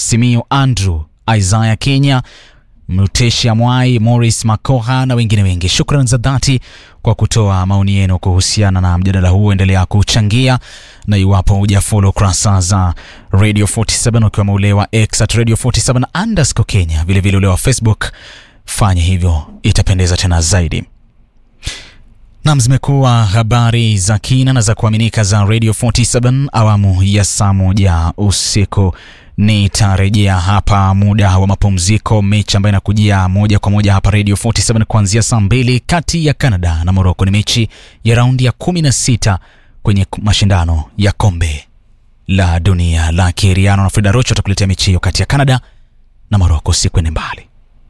Simiyu Andrew, Isaiah Kenya, Mutesha Mwai, Morris Makoha na wengine wengi. Shukran za dhati kwa kutoa maoni yenu kuhusiana na mjadala huu. Endelea kuchangia, na iwapo hujafollow kurasa za Radio 47 ukiwemo ule wa X at Radio 47 underscore Kenya, vilevile ule wa Facebook, fanya hivyo, itapendeza tena zaidi. Nam, zimekuwa habari za kina na za kuaminika za Radio 47 awamu ya saa moja usiku. Nitarejea hapa muda wa mapumziko, mechi ambayo inakujia moja kwa moja hapa Radio 47 kuanzia saa mbili kati ya Canada na Morocco. Ni mechi ya raundi ya 16 kwenye mashindano ya kombe la dunia la Kiriano, na Frida Rocho atakuletea mechi hiyo kati ya Canada na Morocco. Sikwende mbali.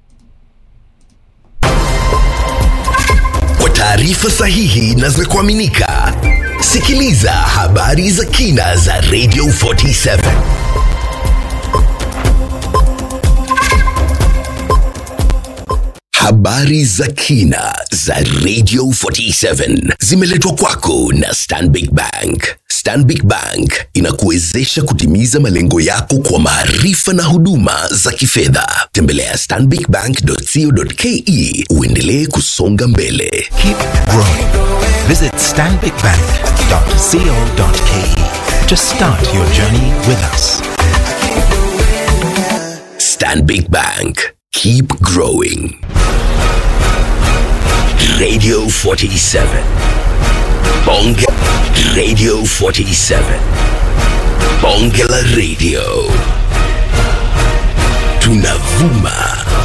Kwa taarifa sahihi na za kuaminika, sikiliza habari za kina za Radio 47. Habari za kina za Radio 47 zimeletwa kwako na Stanbic Bank. Stanbic Bank inakuwezesha kutimiza malengo yako kwa maarifa na huduma za kifedha. Tembelea stanbicbank.co.ke uendelee kusonga mbele. Keep growing. Visit stanbicbank.co.ke to start your journey with us. Stanbic Bank. Keep growing. Radio 47. Bonge Radio 47. Bonge la Radio. Tunavuma